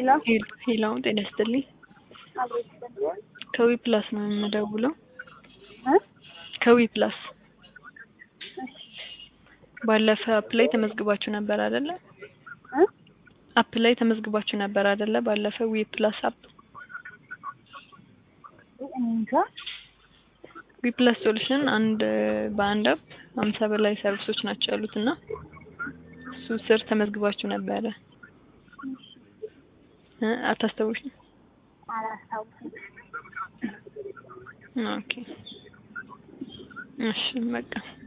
ሄሎ ጤና ይስጥልኝ። አብሮ ይስጥልኝ። ከዊ ፕላስ ነው የምደውለው። እ ከዊ ፕላስ እሺ ባለፈ አፕ ላይ ተመዝግባችሁ ነበር አይደለ? እ አፕ ላይ ተመዝግባችሁ ነበር አይደለ? ባለፈ ዊ ፕላስ አፕ እኔ እንጃ ዊ ፕላስ ሶሉሽን አንድ በአንድ አፕ ሀምሳ በላይ ሰርቪሶች ናቸው ያሉት እና እሱ ስር ተመዝግባችሁ ነበረ እ አታስታውሽም? አላስታውስም። ኦኬ እሺ በቃ